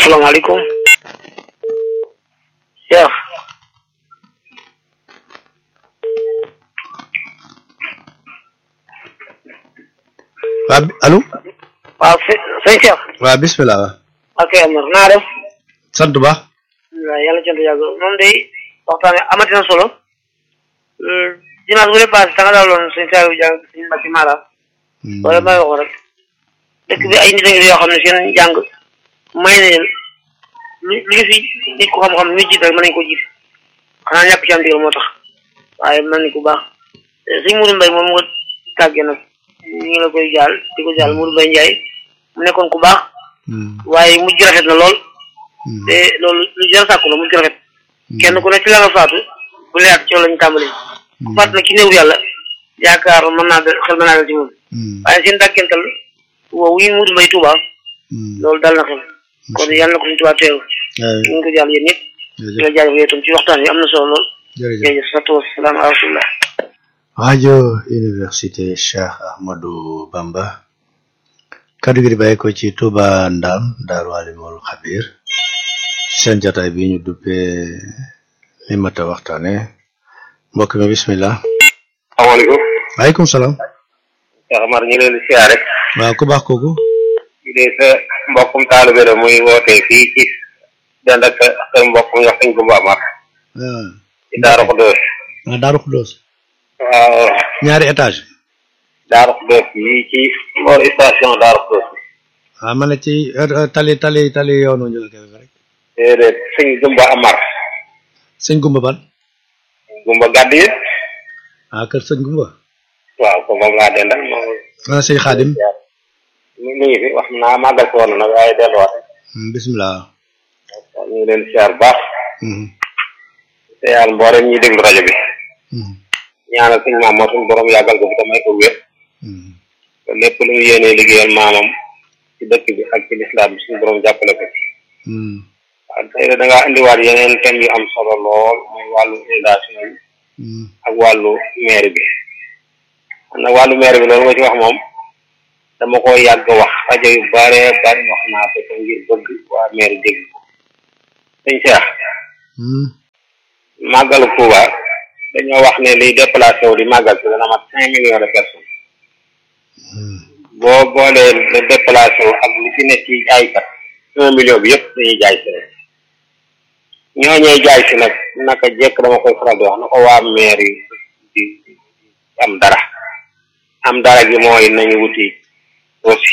asalaamaaleykum Cheikh waa bi- allo waaw së sëñ Cheikh waa bismillah waa ok Amar naa def sant bu baax waaw yàlla cant yàgg moom day waxtaan amati na solo dimanche bu dee passé da nga daaloon sëñ Saliou jàng sëñ Mbacke Mara wala may waxoon rek dëkk bi ay nit a ngi yoo xam ne seen jàng may na leen lu lu ñu fi nit ko xam-xam ñu jiit rek mën nañu ko jiit xanaa ñàkk ci am ndigal moo tax waaye mën nañu ko baax sëñ Mourou Mbaye moom nga tàggee nag ñu ngi la koy jaal di ko jaal Mourou Mbaye Ndiaye mu nekkoon ku baax waaye mujj rafet na lool te loolu lu jar sàkku la mujj rafet kenn ku ne ci la nga faatu bu leer ci yow lañu tàmbali ku faatu nag ci néew yàlla yaakaar mën naa dal xel mën naa dal ci moom waaye seen dàkkental woowu yi Mourou Mbaye Touba loolu dal na xel kon yàlla na ko suñu Touba teeru ñu ngi ko jàll yéen ñëpp di la jaajëfal yow tam ci waxtaan wi am na solo lool jërëjëf jërëjëf salaatu wasalaam ala rasulillah rajo université Cheikh Ahmadou Bamba kaddu gi di bàyyi ko ci Touba Ndam Daaru Alimul Xabir seen jataay bi ñu duppee li mat a waxtaane mbokk mi bismillah asalaamaaleykum waaleykum salaam Cheikh Amar ñu leen di siyaare waaw ku baax kooku ñu dee sa mbokkum taalibe la muy wootee fii ci dend ak sa kër mbokkum wax sañ Gumba Amar ah ci Daaru Xudoos ah Daaru Xuddoos waaw ñaari étage Daaru Xudoos yi ci boor station Daaru Xudoos ah ma ne ci euh, euh, tali tali tali yoonu ñu la koy rek déedéet sëñ Gumba Amar sëñ Gumba ban Gumba gàdd yi ah kër sëñ Gumba waaw ko moom laa dendal moom ah sëñ Xaadim mi mi ngi fi wax naa màggal ko woon nag waaye delluwaat Hmm, bismillah ñu ngi leen siyaar bu baax Hmm, te yàlla mboolem ñuy déglu rajo bi hmm, ñaanal suñu maam moo suñu borom yàggal ko bi tamay ko wér hmm. te lépp lu mu yéenee liggéeyal maamam ci dëkk bi ak ci lislaam bi suñu borom jàppale ko ci Hmm, waaw tey da ngaa indiwaat yeneen thèmes yu am solo lool mooy wàllu inondation yi hmm, ak wàllu maire bi xam nag wàllu maire bi loolu nga ci wax moom dama ko yàgg wax rajo yu bare bari wax naa ko te ngir bëgg waa maire dégg ko sëñ Cheikh hmm. màggalu Touba dañoo wax ne liy déplacé wu di màggal si dana mat cinq millions de personnes boo boolee le déplacé wu ak li fi ne ci jaaykat un million bi yëpp dañuy jaay si rek ñooñee jaay si nag naka jekk dama koy faral di wax na ko waa maire yi di di am dara am dara gi mooy nañu wuti aussi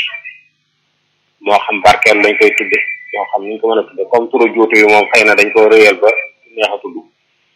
moo xam barkeel lañ koy tudde moo xam niñ ko mën a tudde comme turu juutu yi moom xëy na dañ ko réyal ba neex a tudd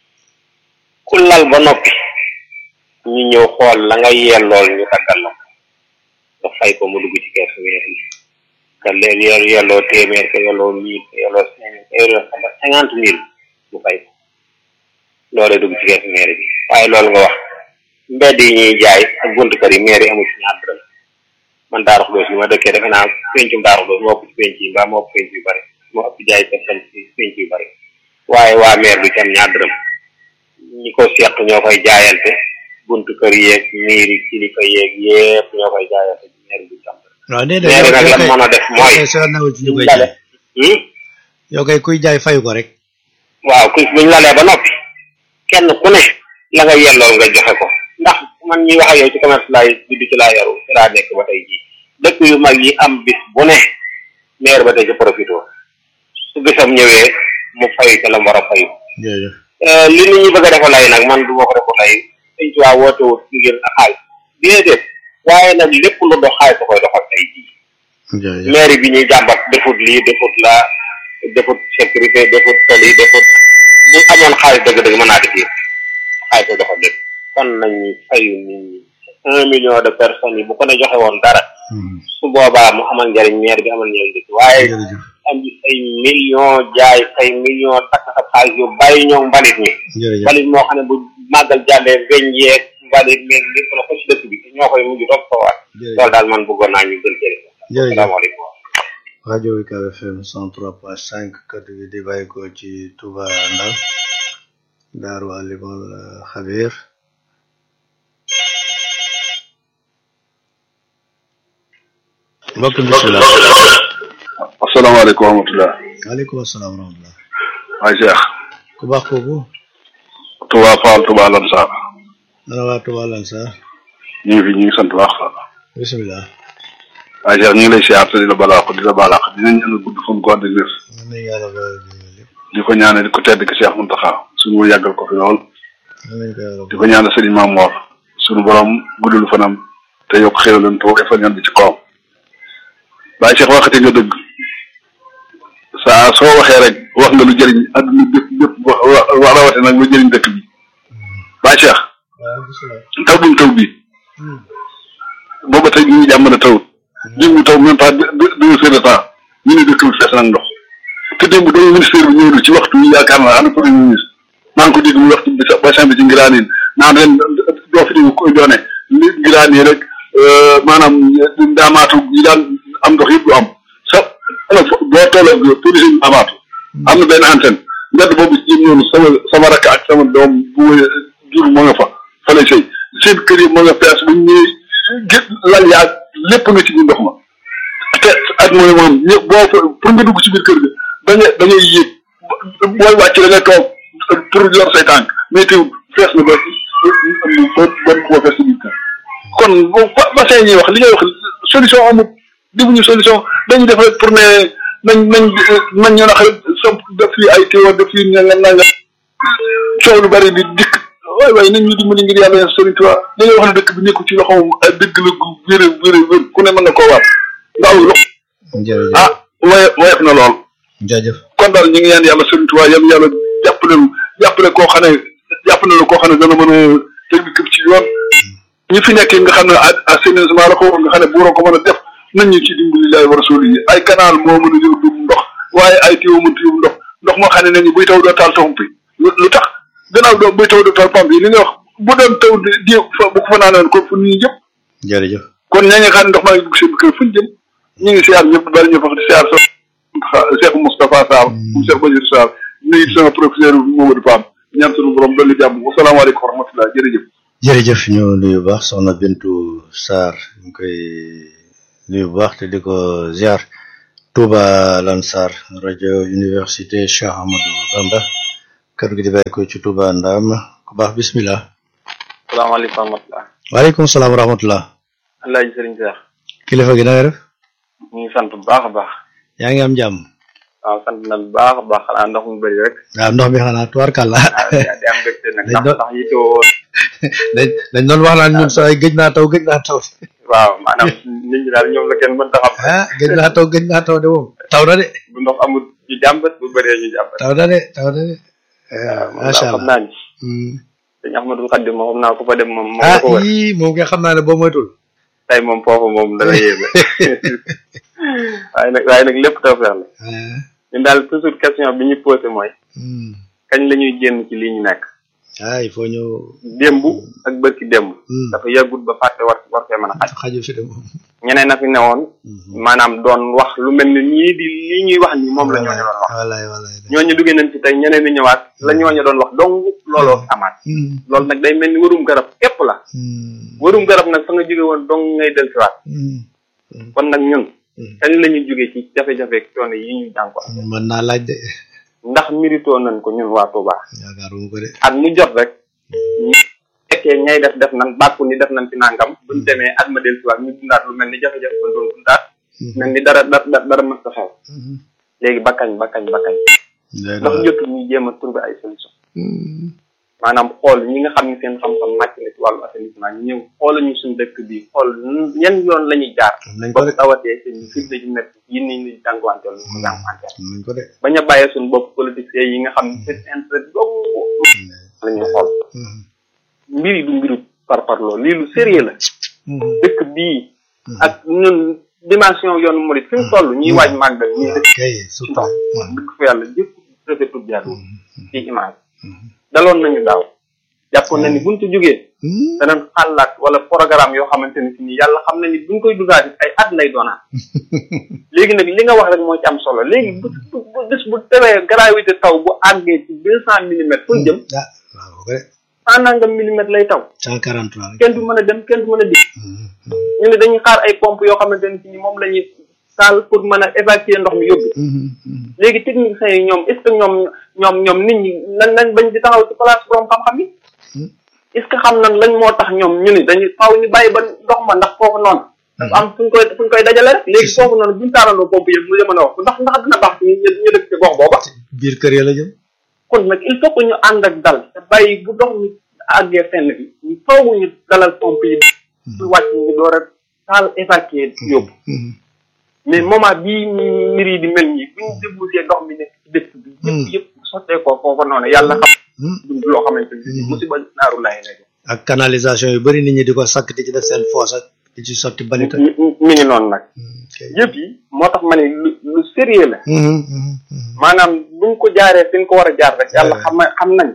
ku lal ba noppi ñu ñëw xool la nga yellool ñu taggal la ko nga fay ko mu dugg ci keesu weer yi ka léegi yor yelloo téeméer ka yelloo mille ka yelloo cinq ka yelloo cinquante mille mu fay ko loolee dugg ci keesu meer bi waaye loolu nga wax mbedd yi ñuy jaay ak buntu kër yi meer yi amul ci ñaar dërëm man Daaru Xudoos bi ma dëkkee defe naa pencum Daaru Xudoos moo ëpp ci penc yi mbaa moo ëpp penc yu bari moo ëpp jaay personne ci penc yu bari waaye waa meer bi ci am ñaar dërëm ñi ko seq ñoo koy jaayante buntu kër yeeg miiri kilifa yeeg yépp ñoo koy jaayante ci meer bi ci am dërëm waaw déedéet meer yow nag yow la kay mën a def mooy yow kay soo newul ci ñu koy lale jaay yow kay kuy jaay fayu ko rek waaw ku buñ lalee ba noppi kenn ku ne la nga yellool nga joxe ko ndax man ñuy wax ak yow ci commerce laay juddu ci laa yaru ci laa nekk ba tey jii dëkk yu mag yi am bis bu ne maire ba tey ci profité su bisam ñëwee mu fay ca la mu war a fayu jërëjëf li nit ñi bëgg a defa lay nag man du ma ko defa lay sëñ ci waa woote wut ngir ak xaalis déedéet waaye nag lépp lu dox xaalis da koy doxal tey jii jërëjëf maire bi ñuy jàmbat defut lii defut la defut sécurité defut tali defut bu amoon xaalis dëgg-dëgg mën naa def yëpp xaalis da doxal lépp kon nañu fayu nit ñi un million de personnes yi bu ko ne joxe woon dara Hmm, su boobaa mu amal njariñ maire bi amal njariñ dëkk waaye jërëjëf am ci say million jaay say million takk sa xaalis yu bàyyi ñoom mbalit mi jërëjëf mbalit moo xam ne bu màggal jàllee weñ yeeg mbalit meeg lépp la ko ci dëkk bi te ñoo koy mujj topp ko waat jërëjëf loolu daal man bëggoon naa ñu gën jëriñ jërëjëf asalaamaaleykum rajo UCAB FM 103.5 kaddu gi di bàyyi ko ci Touba Ndam Daaru Alimul Xabir mbokk mi bismillah asalaamaaleykum wa rahmatulah. waaleykum asalaam wa rahmatulah. waay Cheikh. ku baax kooku. Touba Fall Touba Lansar. ana waa Touba Lansar. ñu ngi fi ñu ngi sant baax. bisimilah. waay Cheikh ñu ngi lay siyaar te di la balaax di la balaax dinañ ñaan gudd fan ko ànd ak wér. amiin yàlla ba lépp. di ko ñaanal di ko tedd ki Cheikh Mountakha suñu yàggal ko fi lool. amiin ko yàlla di ko ñaanal Serigne Mame Mor suñu borom guddul fanam te yokk xéwalam te woy fa ñaan bi ci kawam. waaye Cheikh waxati nga dëgg saa soo waxee rek wax nga lu jëriñ adduna bépp bépp wa wa rawate nag lu jëriñ dëkk bi waaye Cheikh waaw bisimilah. taw bi mu taw bi booba tey ñu ngi jàmm na tawut démb taw même pas deux deux heures de temps ñu ne dëkk bi fees nag ndox te démb doomu ministère bi ñëw na ci waxtu yi yaakaar naa ana premier ministre maa ngi ko dégg mu waxtu bi sa bassin bi ci ngiraanin naan ren doo fi dégg koy doone li ngiraan yi rek maanaam ndaamaatu yi daan am ndox yëpp du am sa ana fo boo tolloo police yi ndaamaatu am na benn antenne mbedd boobu ci jëm noonu sama sama rakk ak sama doom bu jur moo nga fa fa lay sëy seen kër yi moo nga fees bu ñëwee gé lal yaag lépp nga ci biir ndox ma te ak mooy moom ñëpp boo fa pour nga dugg ci biir kër gi da ngay da ngay yéeg booy wàcc da ngay toog pour yor say tànk mais teew fees na ba ba ba koo fees ci biir kër kon bu bassin ñuy wax li ngay wax solution amul defuñu solution dañuy def rek pour ne nañ nañ nañ ñu nax samp def fii ay téewa def fii nga nga nga coow lu bari di dikk waay waay nañ ñu dimbali ngir yàlla yeen sëriñ Tuubaa li ngay wax ne dëkk bi nekku ci loxoom ay dëgg la gu wér wér wér ku ne mën na koo waat ndaw lox jërëjëf ah waye woyof na lool jaajëf. kon daal ñu ngi ñaan yàlla sëriñ Tuubaa yàlla yàlla jàppale lu jàppale koo xam ne jàpp na lu koo xam ne dana mën a teg dëkk bi ci yoon ñi fi nekk nga xam ne assainissement la ko nga xam ne buuroo ko mën a def nañ ñu ci dimbali laay war a sóoli yi ay canal moo mën a yóbbu ndox waaye ay tuyau mënut yóbbu ndox ndox moo xam ne nañu buy taw doo taal pompe yi lu tax gannaaw doo buy taw doo taal pompe yi li nga wax bu doon taw di di fa bu ko fa naanoon kon fu ñu jëm jërëjëf. kon ñaa ngi xam ne ndox maa ngi dugg seen kër fu ñu jëm ñu ngi siyaar ñëpp bari ñu fa di siyaar sa Cheikh Moustapha Sarr mu Cheikh Bachir Sarr nuyu sama professeur Mamadou Pam ñaan sunu borom dolli jàmm wasalaamaaleykum wa rahmatulah jërëjëf jërëjëf ñu nuyu bu baax soxna Bintu Sarr ñu ngi koy nuyu bu baax te di ko ziar Touba Lansar rajo université Cheikh Amadou Bamba kàddu gi di bàyyi ko ci Touba Ndam ku baax bismillah salaamaaleykum wa rahmatulah. waaleykum salaam wa rahmatullah Alaaji Sëriñ Seex kilifa gi na nga def ñu ngi sant bu baax a baax. yaa ngi am jàmm waaw sant na bu baax a baax xanaa ndox mu bëri rek. waaw ndox mi xanaa tubaarkàlla waaw di am mbégte nag Dañ ndax doon- ndax yittewoo dañ dañ doon wax naan ñun saa gëj naa taw gëj naa taw waaw maanaam nit ñi daal ñoom la kenn mënta xam. ah gëj naa taw gëj naa taw de moom taw na de bu ndox amul ñu jàmbat bu bëree ñu jàmbat. taw na de taw na de waaw moom macha daal xam allah naa ni. Hmm. sëñ Ahmadul Xaddim moom xam naa ku fa dem moom moom ah la ko wër. yii moom nga xam naa ne boo moytul tey moom foofu moom dana yéeme. waaye nag waaye nag lépp tawfeex la. ah ñun daal toujours question bi ñu posé mooy. hmm. kañ la ñuy génn ci lii ñu nekk. ah il faut ñu démb ak bërki démb. Hmm. dafa yàggut ba fàtte war war fee mën a xaj. xaju fi de moom ñeneen na fi newoon. maanaam doon wax lu mel ni ñii di lii ñuy wax nii moom la ñooñu doon wax. wallaay wallaay ñooñu duggee nañ ci tey ñeneen ñi ñëwaat la ñooñu doon wax dong looloo fi amaat. Hmm. loolu nag day mel ni warum garab képp la. Hmm. warum garab nag fa nga jóge woon dong ngay dellusiwaat. Hmm. kon nag ñun. Hmm. kañ la ñuy jóge ci jafe-jafe ak coono yi ñu jànko mën naa laaj de ndax méritoo nañ ko ñun waa Touba. yaakaaruma ko de at mu jot rek. ñu fekkee ñay def def nañ bàkku ni def nañ ci nangam buñ demee at ma dellusiwaat ñu dundaat lu mel ni jafe-jafe ba doon dundaat. mel ni dara dara dara mës a xew. Hmm. léegi bakkañ bakkañ bakkañ. Doy na ndax waar. jotul ñu jéem a trouver ay solution Hmm. maanaam xool ñi nga xam ne seen xam-xam màcc na ci wàllu assainissement ñu ñëw xoolal ñu suñu dëkk bi xool yan yoon la ñuy jaar nañ ko ba de tawatee seen firnde ji nekk yi ni ñu jànkuwanteel ñu ko jànkuwanteel nañ ko de bañ a bàyyee suñu bopp politiciens yi nga xam ne seen intérêt dong la ñuy xool Hmm. mbir yi du mbiru par parloo lii lu sérieux la Hmm. dëkk bii ak ñun dimension yoonu murit fi mu toll ñuy waaj màggal ñuy dëkk kay ci surtout ndox Hmm. dëkk fa yàlla jëpp rafetul jàddu Hmm. ci image Hmm. daloon nañu daaw jàppoon na ni buñ ci jógee Hmm. danañ xalaat wala programme yoo xamante ni si nii yàlla xam na ni buñ koy dugaat it ay at lay doonaat léegi nag li nga wax rek moo ci am solo léegi bu bu bu bés bu tewee gravité taw bu àggee ci deux cent millimètres fu ñu jëm ah waaw ko de cent nangam millimètres lay taw cent quarante trois rek kenn du mën a dem kenn du mën a dikk Hmm. ñu ne dañuy xaar ay pompe yoo xamante ni si nii moom la ñuy salle pour mën a évacuer ndox mi yóbbu léegi techniciens yi ñoom est ce que ñoom ñoom ñoom nit ñi nan nañ bañ di taxaw ci place borom xam-xam yi est ce que xam nan lañ moo tax ñoom ñu ni dañuy faaw ñu bàyyi ba ndox ma ndax foofu noonu dafa am fuñ koy fuñ koy dajale rek léegi foofu noonu buñu taalandoo pompe yëpp mu mën a wax ndax ndax dina baax ñu ñu dëkk ci gox booba biir kër ya la jëm kon nag il faut que ñu ànd ak dal te bàyyi bu ndox mi àggee fenn bi ñu faaw ñu dalal pompe yi pour wàcc ñu door a taal évacuer yóbbu mais moment bii mbir yi di mel nii bu ñu débouché ndox mi nekk ci dëkk bi yëpp yëpp sottee ko foofa noonu yàlla xam dund loo xamante ni musiba naaru laay lay ak canalisation yu bëri nit ñi di ko sakk di ci def seen foos ak di ci sotti balit ak mi mi ngi noonu nag yëpp yi moo tax ma ne lu lu sérieux la maanaam buñ ko jaaree fi ñu ko war a jaar rek yàlla xam xam nañ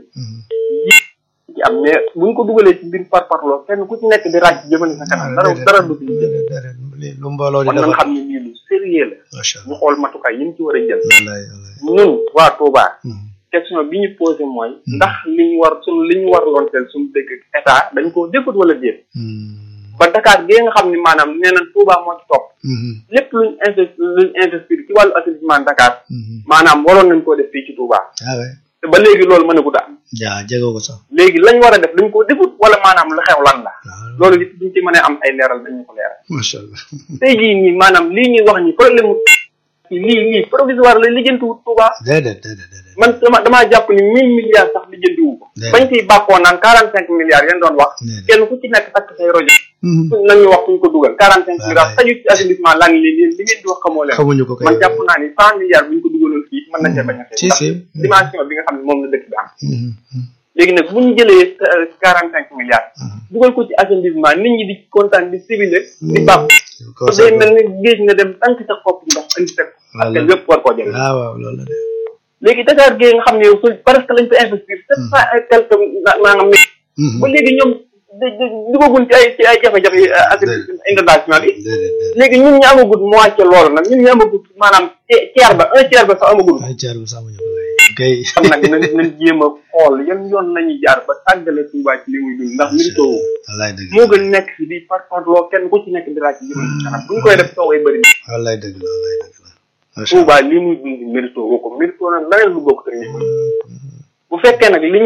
ci am mais buñ ko dugalee ci biir par parloo kenn ku ci nekk di ràcc jëmale sa kanam dara dara du ci jël lu mbooloo di kon nañ defar xam ne lii lu sérieux la macha ñu allah xool matukaay yi ñu ci war a jël wallaay wallaay ñun waa Touba question bi ñu posé mooy ndax li ñu war suñu li ñu war loonteel suñu dëkk état dañ ko defut wala déet ba Dakar gee nga xam ni maanaam nee na Touba moo ci topp lépp luñ investi luñ investir ci wàllu assainissement Dakar maanaam waroon nañ koo def fii ci Touba ah ouais te ba léegi loolu mën a gudd am jaa jege ko sax léegi lañ war a def dañ ko defut wala maanaam lu xew lan la waaw loolu it duñ ci mën a am ay leeral dañu ko leeral macha allah tey jii nii maanaam lii ñuy wax ni problème mu lii lii provisoire la lijjantiwut Touba déedéet déedéet déedéet man dama damaa jàpp ni mille milliards sax lijjantiwu ko Déedéet. bañ ciy bàkkoo naan quarante cinq milliards yéen doon wax Déedéet. kenn ku ci nekk takk say rojo nañu wax fuñ ko dugal quarante cinq Wallaay. milliards xaju ci assainissement lan li li li ngeen di wax xamoo leen xamuñu ko kay man jàpp naa ni cent milliards buñ ko dugaloon fii mën na cee bañ a Si, ndax si. dimension bi nga xam ne moom la dëkk bi am Mhm, mhm, léegi nag bu ñu jëlee quarante cinq milliards dugal ko ci assainissement nit ñi di kontaan di civilé di bàpp ko day mel ni géej nga dem tànk sa xopp ndox indi teg parce que Wallaay. lépp war koo jël ah waaw loolu la de léegi Dakar gee nga xam ne yow su presque lañ fa investir sept cent et quelque naa nga mille Mhm. ba léegi ñoom di- di- dugagun ci ay ci ay jafe-jafe yi ak inondation bi déedéet déedéet léegi ñun ñu amagut moitié loolu nag ñun ñu amagut maanaam ti- tiers ba un tiers ba sax amagut ay caar bu sàmmuñu ko kay kay kon nag nañ nañ jéem a xool yan yoon lañuy jaar ba tàggale Touba ci li muy dund ndax mérito wu wallaay dëgg moo gën nekk fi di par par loo kenn ku ci nekk di laaj ci jëmal ci kanam buñ koy def sooway bëri wallaay dëgg la wallaay dëgg la macha Touba li muy dund mérito woo ko mérito nag leneen lu bokk te bu fekkee nag li